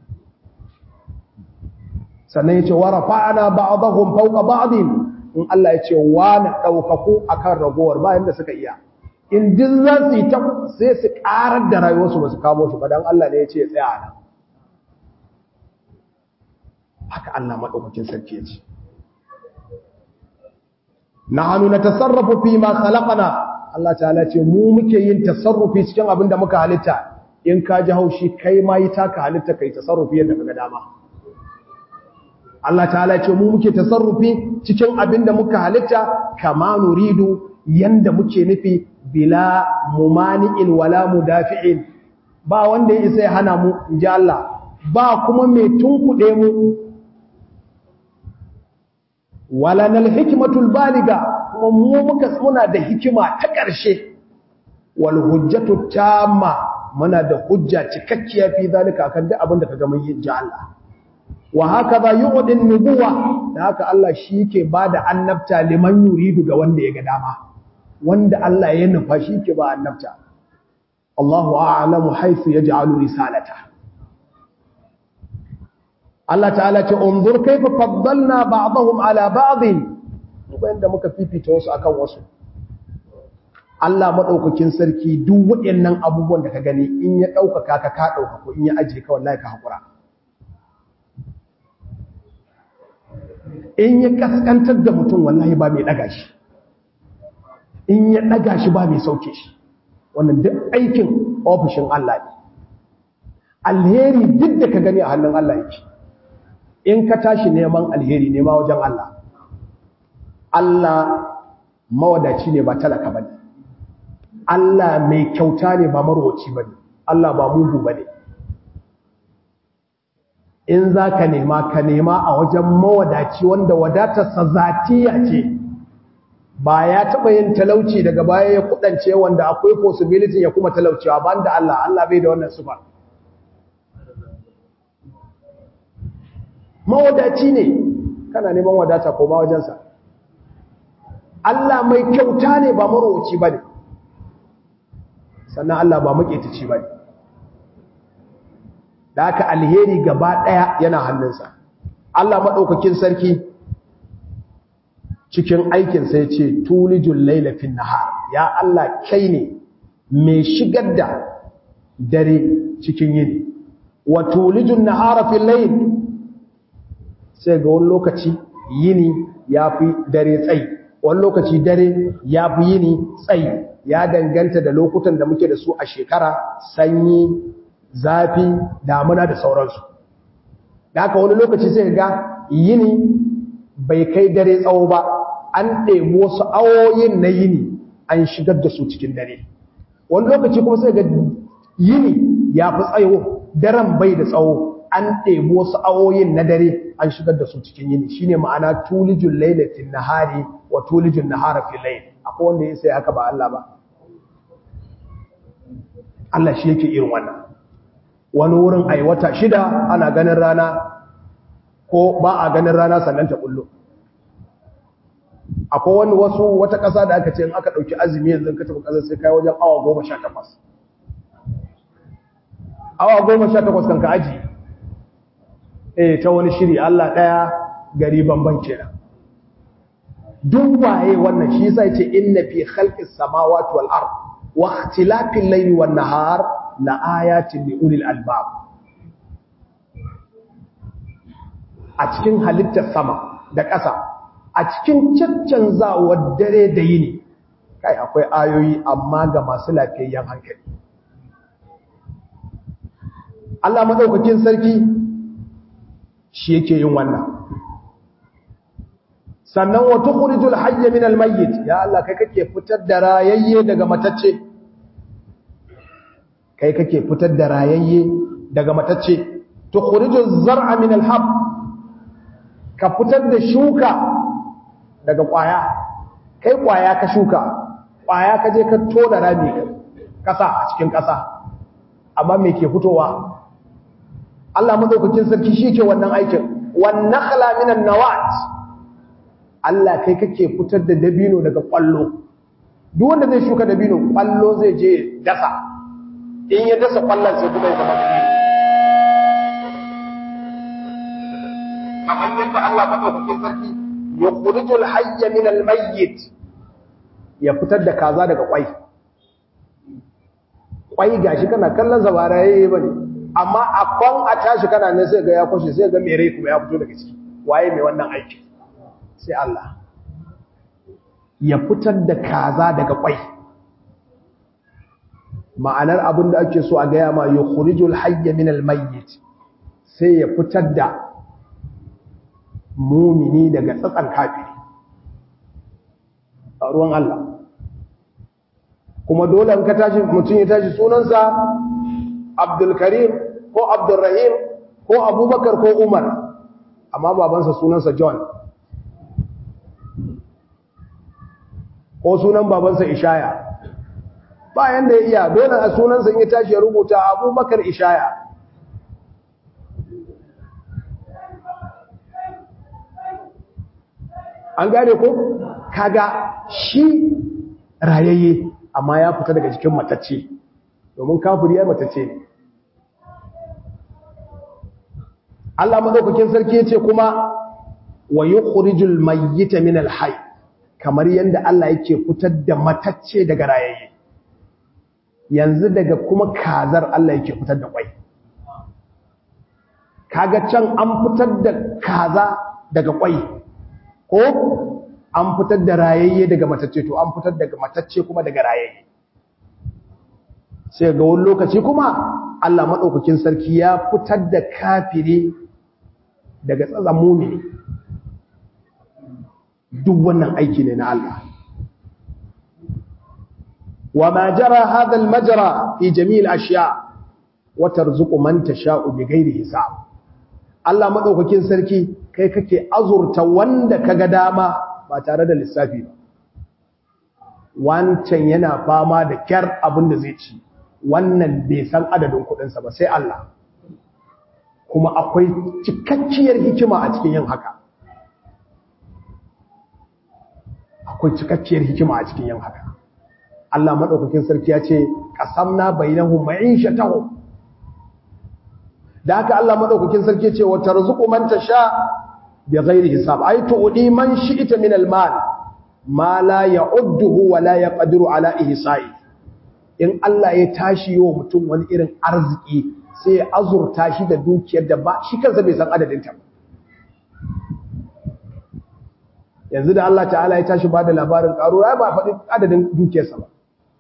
sannan ya ce wa rafa'na ba'dahum fawqa ba'din in Allah ya ce wa na daukaku akan ragowar bayan da suka iya in duk za su yi ta sai su karar da rayuwarsu ba su kamo shi ba dan Allah ne ya ce tsaya nan haka Allah madaukakin sarki ya ce nahnu natasarrafu fi ma khalaqna Allah ta'ala ce mu muke yin tasarrufi cikin abin da muka halitta in ka ji haushi kai ma yi taka halitta kai tasarrufi yadda kaga dama Allah ta'ala ce mu muke tasarrufi cikin abin da muka halitta kama nuridu yanda muke nufi bila mumani'in wala mudafi'in ba wanda ya isa ya hana mu inji Allah ba kuma mai tunkuɗe mu wala nal hikmatul baliga kuma mu muka muna da hikima ta ƙarshe wal hujjatu tamma muna da hujja cikakkiya fi zalika akan duk abin da kaga mun yi ji Allah wa hakaza yu'din nubuwa da haka Allah shi yake bada annabta liman yuridu ga wanda ya ga dama wanda Allah ya nufa shi yake ba annabta Allahu a'lamu haythu yaj'alu risalata Allah ta'ala ce unzur kayfa faddalna ba'dahum ala ba'din wanda muka fifita wasu akan wasu Allah madaukakin sarki duk waɗannan abubuwan da ka gani in ya ɗaukaka ka ka ɗauka ko in ya ajiye ka wallahi ka haƙura in ya kaskantar da mutum wallahi ba mai ɗaga shi in ya ɗaga shi ba mai sauke shi wannan duk aikin ofishin Allah ne alheri duk da ka gani a hannun Allah yake in ka tashi neman alheri nema wajen Allah Allah mawadaci ne ba talaka bane Allah mai kyauta ne ba marwaci bane Allah ba mugu bane in za ka nema ka nema a wajen mawadaci wanda wadatarsa zatiya ce ba ya taɓa yin talauci daga baya ya kudance wanda akwai possibility ya kuma talaucewa ba da Allah Allah bai da wannan sufa mawadaci ne kana neman wadata ko ma wajensa Allah mai kyauta ne ba marowaci ba ne sannan Allah ba maƙetaci ba ne da aka alheri gaba ɗaya yana hannunsa Allah maɗaukakin sarki cikin aikinsa ya ce tulijun lailafin nahar ya Allah kai ne mai shigar da dare cikin yini wa tulijun nahara fil layl sai ga wani lokaci yini ya fi dare tsayi wani lokaci dare ya fi yini tsayi ya danganta da lokutan da muke da su a shekara sanyi zafi damuna da sauransu da haka wani lokaci sai ga yini bai kai dare tsawo ba an ɗebi wasu awoyin na yini an shigar da su cikin dare wani lokaci kuma sai ga yini ya fi tsayo daren bai da tsawo an ɗebi wasu awoyin na dare an shigar da su cikin yini shine ma'ana tulijul lailatin nahari wa tulijul nahara fil layl akwai wanda ya sai haka ba Allah ba Allah shi yake irin wannan wani wurin ai wata shida ana ganin rana ko ba a ganin rana sannan ta bullo akwai wani wasu wata ƙasa da aka ce in aka ɗauki azumi yanzu ka tafi ƙasar sai kai wajen awa goma sha takwas awa goma sha takwas kan ka aji eh ta wani shiri Allah ɗaya gari banban kenan duk waye wannan shi yasa yace inna fi khalqis samawati wal ard wa ikhtilafil layli wan nahar la ayatin li ulil albab a cikin halittar sama da ƙasa a cikin caccanzawar dare da yini kai akwai ayoyi amma ga masu lafiyayyen hankali Allah madaukakin sarki shi yake yin wannan sannan wa tukhrijul hayya minal mayyit ya Allah kai kake fitar da rayayye daga matacce kai kake fitar da rayayye daga matacce tukhrijuz zar'a minal hab ka fitar da shuka daga kwaya kai kwaya ka shuka kwaya ka je ka tona rami kasa a cikin kasa amma me ke fitowa Allah madaukakin sarki shi ke wannan aikin wan nakhla minan nawat Allah kai kake fitar da dabino daga kwallo duk wanda zai shuka dabino kwallo zai je dasa in ya dasa kwallon sai kuma ya zama dabino kamar yadda Allah madaukakin sarki yukhrijul hayya min al-mayyit ya fitar da kaza daga kwai kwai gashi kana kallon zabaraye bane amma akon a tashi kana ne sai ga ya kwashe sai ga mere kuma ya fito daga ciki waye mai wannan aiki sai Allah ya fitar da kaza daga kwai ma'anar abin da ake so a gaya ma yukhrijul hayya min al-mayyit sai ya fitar da mumini daga tsatsan kafiri a ruwan Allah kuma dole in ka tashi mutum ya tashi sunansa Abdulkarim ko Abdulrahim ko Abubakar ko Umar amma babansa sunansa John ko sunan babansa Ishaya bayan da ya iya dole a sunansa in ya tashi ya rubuta Abubakar Ishaya an gane ko kaga shi rayayye amma ya fita daga cikin matacce domin kafiri ya matacce ne Allah madaukakin sarki yace kuma wa yukhrijul mayyita min al-hayy kamar yanda Allah yake fitar da matacce daga rayayye yanzu daga kuma kazar Allah yake fitar da kwai kaga can an fitar da kaza daga kwai ko an fitar da rayayye daga matacce to an fitar daga matacce kuma daga rayayye sai ga wani lokaci kuma Allah madaukakin sarki ya fitar da kafiri daga tsazan mumini duk wannan aiki ne na Allah wa ma jara hadha al-majra fi jami' al-ashya wa tarzuqu man tasha'u bighairi hisab Allah madaukakin sarki kai kake azurta wanda kaga dama ba tare da lissafi ba wancan yana fama da kyar abin da zai ci wannan bai san adadin kudinsa ba sai Allah kuma akwai cikakkiyar hikima a cikin yin haka akwai cikakkiyar hikima a cikin yin haka Allah madaukakin sarki ya ce qasamna bainahum ma'ishatahum da haka Allah madaukakin sarki ya ce wa tarzuqu man tasha bighairi hisab ay tu'di man shi'ta min al-mal ma la ya'udduhu wa la yaqdiru ala ihsa'i in Allah ya tashi wa mutum wani irin arziki sai ya azurta shi da dukiyar da ba shi kansa bai san adadin ta yanzu da Allah ta'ala ya tashi ba da labarin ƙaru ya ba faɗi adadin dukiyarsa ba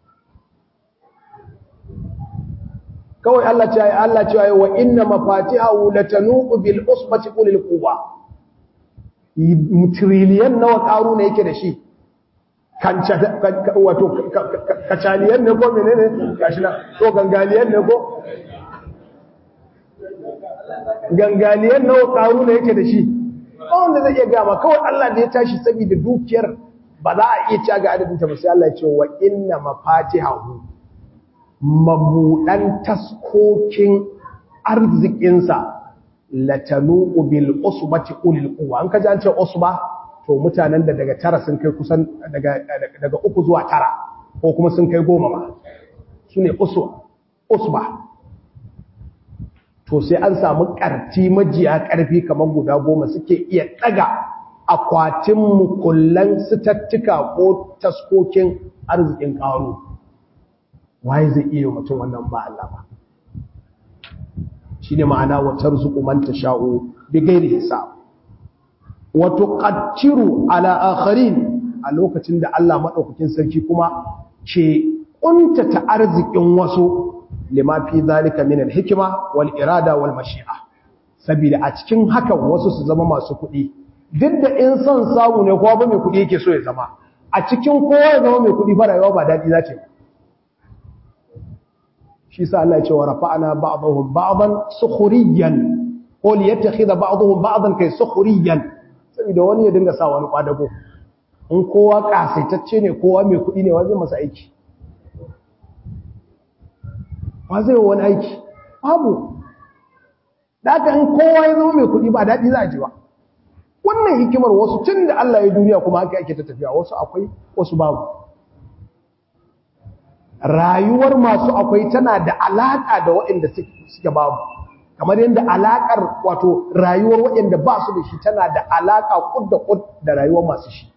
kawai Allah ce Allah ce wa inna mafatihahu latanuqu bil usbati ulil quwwa mutriliyan nawa ƙaru ne yake da shi wato kacaliyan ne ko menene gashi na to gangaliyan ne ko gangaliyan nawa ƙaru ne yake da shi wanda zai iya gama kawai Allah da ya tashi saboda dukiyar ba za a iya ci ga adadin ta ba sai Allah ya ce wa inna mafatihahu mabudan taskokin arzikinsa latanu bil usbati ulil quwwa an kaji an ce usba to mutanen da daga tara sun kai kusan daga daga uku zuwa tara ko kuma sun kai goma ma sune usba usba to sai an samu ƙarti majiya ƙarfi kamar guda goma suke iya ɗaga akwatin mukullan sitattuka ko taskokin arzikin ƙaro waye zai iya mutum wannan ba Allah ba shi ne ma'ana watar zuƙumanta sha'o bi gairi hisab wato ƙattiru ala akharin a lokacin da Allah maɗaukakin sarki kuma ke ƙuntata arzikin wasu lima fi zalika min al-hikma wal irada wal mashi'a saboda a cikin hakan wasu su zama masu kuɗi duk da in son samu ne kowa ba mai kuɗi yake so ya zama a cikin kowa ya zama mai kuɗi ba rayuwa ba daɗi za ta yi shi sa Allah ya ce wa rafa'ana ba'dahum ba'dan sukhriyan ko li yattakhidha ba'dahum ba'dan kai sukhriyan saboda wani ya dinga sa wani kwadago in kowa kasaitacce ne kowa mai kuɗi ne wanda masa aiki ba zai wani aiki babu da aka in kowa ya zama mai kuɗi ba daɗi za a ji ba wannan hikimar wasu tun da Allah ya duniya kuma haka ake ta tafiya wasu akwai wasu babu rayuwar masu akwai tana da alaƙa da waɗanda suke babu kamar yadda alaƙar wato rayuwar waɗanda ba su da shi tana da alaƙa kud da kud da rayuwar masu shi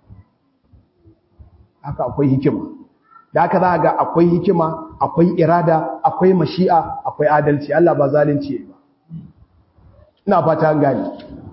haka akwai hikima da haka za ga akwai hikima akwai irada akwai mashi'a akwai adalci Allah ba zalunci ba ina fata an gani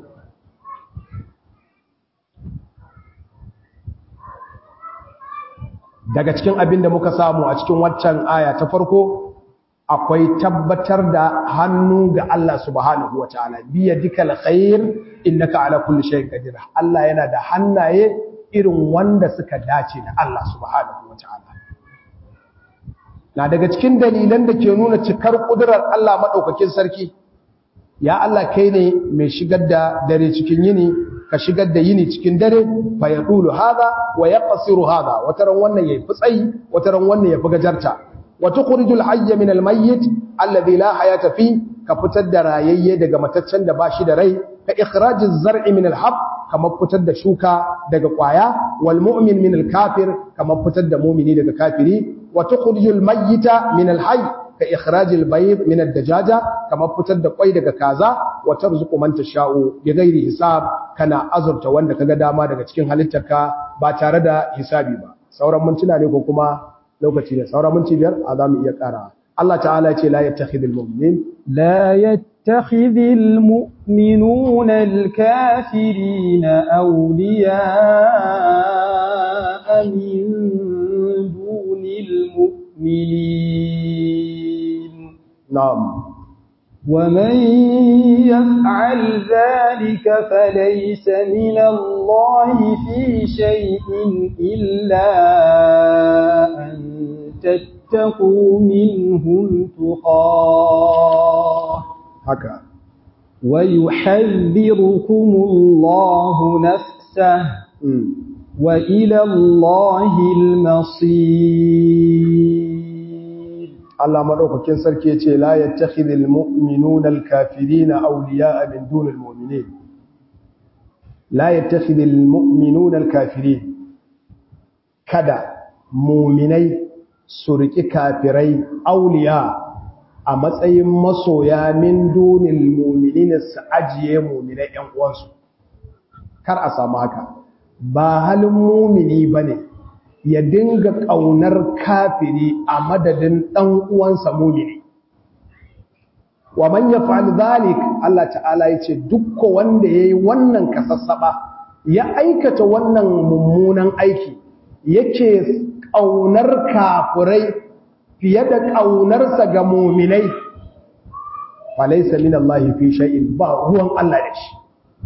daga cikin abin da muka samu a cikin waccan aya ta farko akwai tabbatar da hannu ga Allah subhanahu wataala biya dikal khair innaka ala kulli shay'in qadir Allah yana da hannaye irin wanda suka dace da Allah subhanahu wataala na daga cikin dalilan da ke nuna cikar kudurar Allah madaukakin sarki ya Allah kai ne mai shigar da dare cikin yini ka shigar da yini cikin dare fa yaqulu hadha wa yaqsiru hadha wataran wannan yayi fitsayi wataran wannan yafi gajarta wa tukhrijul hayya min al mayyit alladhi la hayata fi ka fitar da rayayye daga mataccen da bashi da rai ka ikhrajiz zar'i min al hab kamar fitar da shuka daga kwaya wal mu'min min al kafir kamar fitar da mu'mini daga kafiri wa tukhrijul mayyita min al hayy ka ikhrajil bayt min ad-dajaja kama fitar da kwai daga kaza wa tarzuqu man tasha'u bi ghairi hisab kana azurta wanda kaga dama daga cikin halittarka ba tare da hisabi ba sauran mintuna ne ko kuma lokaci ne sauran minti biyar a zamu iya kara Allah ta'ala ce la yattakhidul mu'min لا يتخذ المؤمنون الكافرين أولياء من دون المؤمنين na'am ومن يفعل ذلك فليس من الله في شيء إلا أن تتقوا منهم تقاه haka ويحذركم الله نفسه mm. وإلى الله المصير Allah madaukakin sarki yace la yattakhidul mu'minuna al-kafirina awliya'a min dunil mu'minin la yattakhidul mu'minuna al-kafirin kada mu'minai su riki kafirai awliya a matsayin masoya min dunil mu'minin su ajiye mu'minai ƴan uwansu kar a samu haka ba halin mu'mini bane ya dinga ƙaunar kafiri a madadin ɗan uwansa mumini wa man yaf'al dhalik Allah ta'ala yace dukko wanda yayi wannan kasassaba ya aikata wannan mummunan aiki yake ƙaunar kafirai fiye da ƙaunarsa ga muminai falaysa min Allah fi shay'in ba ruwan Allah da shi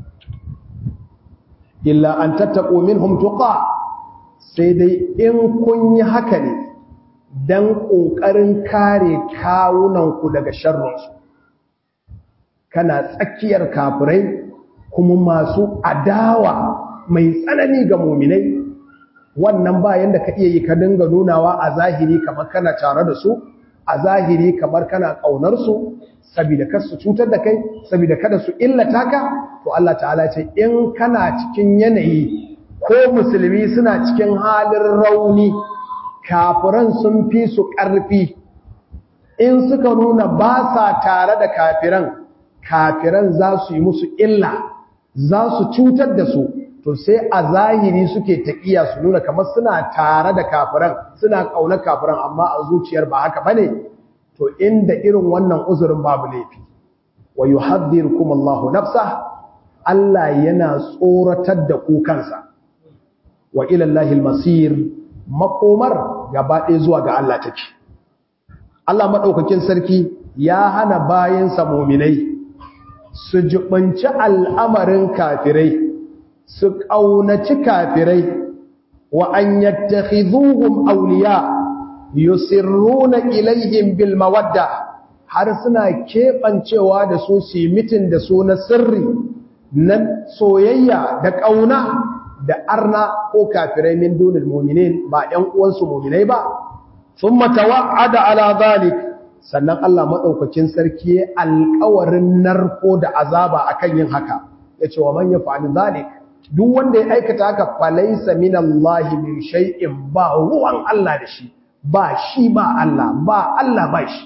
illa an tattaqu minhum tuqa sai dai in kun yi haka ne don ƙoƙarin kare kawunanku daga sharrinsu kana tsakiyar kafirai kuma masu adawa mai tsanani ga muminai wannan bayan da ka iya yi ka dinga nunawa a zahiri kamar kana tare da su a zahiri kamar kana ƙaunarsu saboda kar su cutar da kai saboda kada su illata ka to Allah ta'ala ce in kana cikin yanayi ko musulmi suna cikin halin rauni kafiran sun fi su ƙarfi in suka nuna ba sa tare da kafiran kafiran za su yi musu illa za su cutar da su to sai a zahiri suke taƙiya su nuna kamar suna tare da kafiran suna ƙaunar kafiran amma a zuciyar ba haka bane to inda irin wannan uzurin babu laifi wa yuhadhdhirukum Allahu nafsa Allah yana tsoratar da ku kansa wa ilallahi masir makomar gaba ɗaya zuwa ga Allah take Allah maɗaukakin sarki ya hana bayansa muminai su jibanci al'amarin kafirai su ƙaunaci kafirai wa an yattakhidhuhum awliya yusirruna ilaihim bil mawadda har suna keɓancewa da su su mitin da su na sirri na soyayya da ƙauna da arna ko kafirai min dunil mu'minin ba ɗan uwansu mu'minai ba thumma tawa'ada ala zalik sannan Allah madaukakin sarki ya alƙawarin narko da azaba akan yin haka yace wa man yaf'al zalik duk wanda ya aikata haka falaysa min Allah min shay'in ba ruwan Allah da shi ba shi ba Allah ba Allah ba shi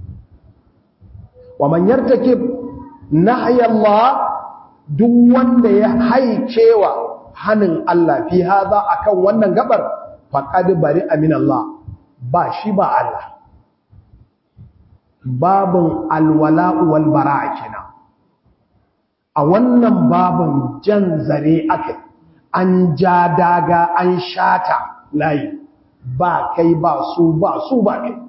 wa man yartakib nahya Allah duk wanda ya haicewa hanin Allah fi haza akan wannan gabar faqad bari amin Allah ba shi ba Allah babun alwala wal bara'a kenan a wannan babun jan zare aka an ja daga an shata layi ba kai ba su ba su ba kai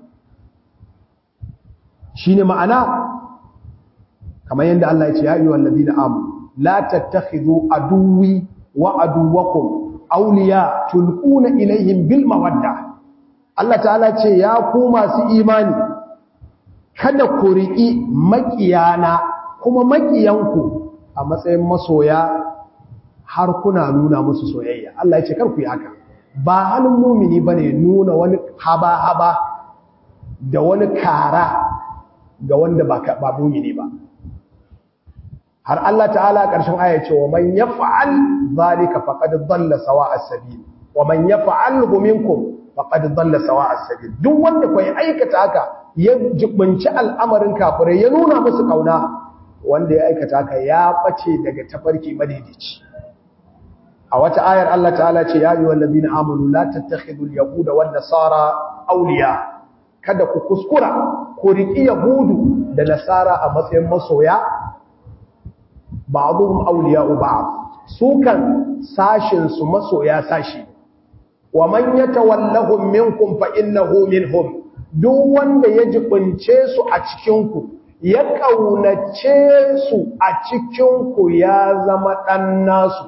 shine ma'ana kamar yadda Allah ya ce ya ayyuhal ladina amanu la tattakhidhu aduwwi wa aduwakum awliya tulquna ilaihim bil mawadda Allah ta'ala ce ya ku masu imani kada ku riƙi makiyana kuma makiyanku a matsayin masoya har kuna nuna musu soyayya Allah ya ce kar ku yi haka ba halin mumini bane nuna wani haba haba da wani kara ga wanda ba ba mumini ba har Allah ta'ala ƙarshen aya ce wa man yaf'al zalika faqad dhalla sawa'a sabil wa man yaf'alhu minkum faqad dhalla sawa'a sabil duk wanda kai aikata haka ya jibinci al'amarin kafirai ya nuna musu kauna wanda ya aikata ka ya bace daga tafarki madaidaici a wata ayar Allah ta'ala ce ya yi wallazi na amanu la tattakhidul yahuda wan nasara awliya kada ku kuskura ku riki yahudu da nasara a matsayin masoya ba'dhum awliya'u ba'd su kan sashin su masoya sashi wa man yatawallahum minkum fa innahu minhum duk wanda ya jibince su a cikin ku ya kaunace su a cikin ku ya zama dan nasu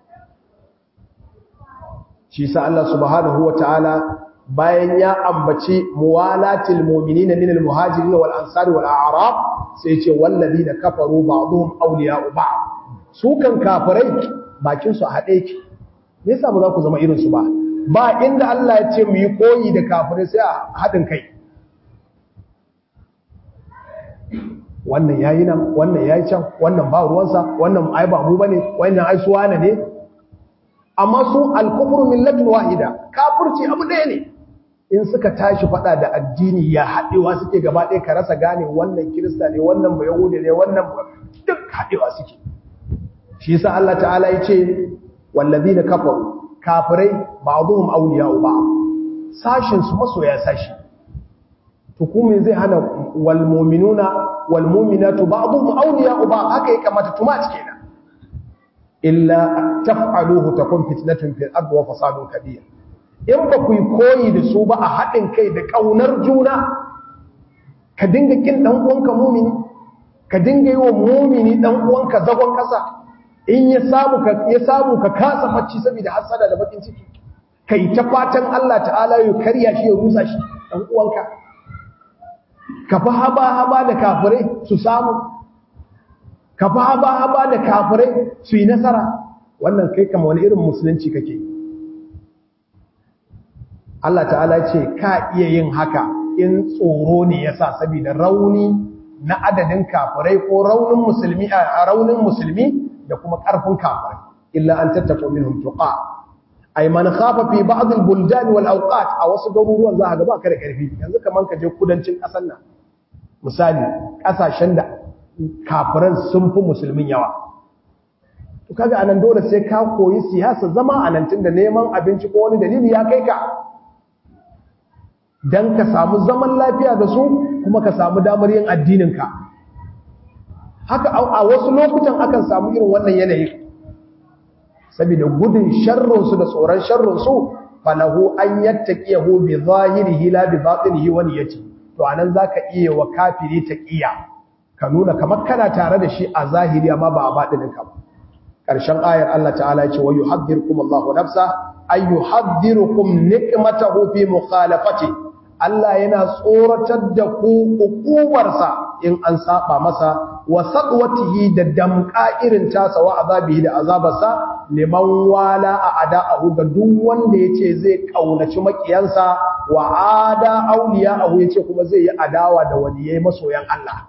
shi sa Allah subhanahu wataala bayan ya ambaci muwalatil mu'minina minal muhajirin wal ansari wal a'rab sai ce walladina kafaru ba'dhum awliya'u ba'd su kan kafirai bakin su a hade ki me yasa ba za ku zama irin su ba ba inda Allah ya ce mu yi koyi da kafirai sai a hadin kai wannan yayi nan wannan yayi can wannan ba ruwansa wannan ai ba mu bane wannan ai suwana ne amma su al-kufru millatun wahida kafirci abu ɗaya ne in suka tashi fada da addini ya haɗewa suke gaba ɗaya ka rasa gane wannan kirista ne wannan ba yahudi ne wannan duk haɗewa suke shi yasa Allah ta'ala ya ce wallazina kafaru kafirai ba'dhum awliya'u ba'd sashin su masoya sashi to kuma zai hana wal mu'minuna wal mu'minatu ba'dhum awliya'u ba'd haka yake kamata tuma cike na illa taf'aluhu takun fitnatun fil ardi wa fasadun kabir in ba ku yi koyi da su ba a haɗin kai da ƙaunar juna ka dinga kin ɗan uwanka mumini ka dinga yi wa mumini ɗan uwanka zagon ƙasa in ya samu ka ya samu ka kasa bacci saboda hasada da bakin ciki kai ta fatan Allah ta'ala ya karya shi ya rusa shi ɗan uwanka ka fa haba haba da kafirai su samu ka fa haba haba da kafirai su yi nasara wannan kai kama wani irin musulunci kake yi Allah ta'ala ce ka iya yin haka in tsoro ne yasa saboda rauni na adadin kafirai ko raunin musulmi a raunin musulmi da kuma karfin kafirai illa an tattaqu minhum tuqa ay man khafa fi ba'd al-buldan wal awqat a wasu garuruwan za ka ga ba ka da karfi yanzu kaman ka je kudancin kasar nan misali kasashen da kafiran sun fi musulmin yawa to kaga anan dole sai ka koyi siyasa zama anan tunda neman abinci ko wani dalili ya kai ka don ka samu zaman lafiya da su kuma ka samu damar yin addininka haka a wasu lokutan akan samu irin wannan yanayi saboda gudun sharrunsu da tsoron sharrunsu falahu an yattaqiyahu bi zahirihi la bi batinihi wa niyyati to anan zaka iya wa kafiri taqiya ka nuna kamar kana tare da shi a zahiri amma ba a batininka ba karshen ayar Allah ta'ala ya ce wa yuhadhdhirukum Allahu nafsa ay yuhadhdhirukum nikmatahu fi mukhalafati Allah yana tsoratar da ku hukumarsa in an saba masa wa sadwatihi da damka irin tasa wa azabihi da azabarsa liman wala a ada'ahu ga duk wanda yace zai kaunaci makiyansa wa ada awliya'ahu yace kuma zai yi adawa da waliyai masoyan Allah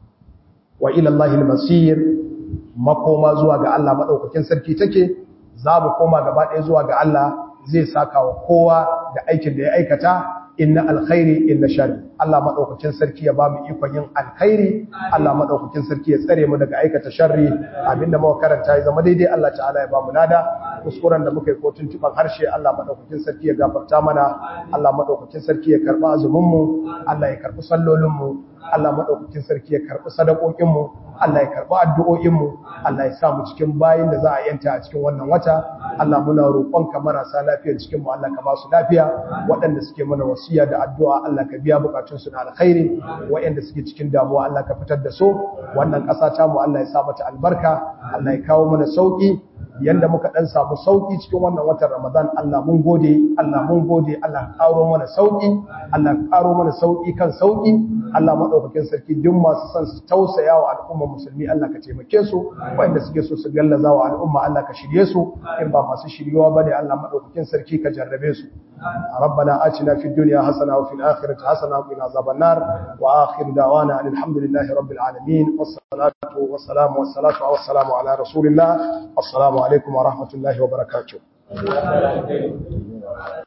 wa ila Allahil masir makoma zuwa ga Allah madaukakin sarki take za mu koma gaba ɗaya zuwa ga Allah zai saka wa kowa da aikin da ya aikata inna alkhairi inna shari Allah madaukakin sarki ya bamu ikon yin alkhairi Allah madaukakin sarki ya tsare mu daga aikata sharri abinda muka karanta ya zama daidai Allah ta'ala ya bamu lada kuskuren da muka yi ko tuntuban harshe Allah madaukakin sarki ya gafarta mana Allah madaukakin sarki ya karba azumin mu Allah ya karbi sallolin mu Allah madaukakin sarki ya karbi sadakokin mu Allah ya karbi addu'o'in mu Allah ya sa mu cikin bayin da za a yanta a cikin wannan wata Allah muna roƙonka marasa lafiyar cikin mu Allah ka ba su lafiya waɗanda suke mana wasiya da addu'a Allah ka biya bukatun su na alkhairi waɗanda suke cikin damuwa Allah ka fitar da su wannan ƙasa ta mu Allah ya sa mata albarka Allah ya kawo mana sauki yanda muka dan samu sauki cikin wannan watan Ramadan Allah mun gode Allah mun gode Allah karo mana sauki Allah karo mana sauki kan sauki Allah madaukakin sarki duk masu son su tausaya wa al'umma musulmi Allah ka taimake su wanda suke so su gallaza wa al'umma Allah ka shirye su in ba masu shiryewa bane Allah madaukakin sarki ka jarrabe su ربنا آتنا في الدنيا حسنة وفي الآخرة حسنة وقنا عذاب النار وآخر دعوانا أن الحمد لله رب العالمين والصلاة والسلام والصلاة والسلام على رسول الله السلام عليكم ورحمة الله وبركاته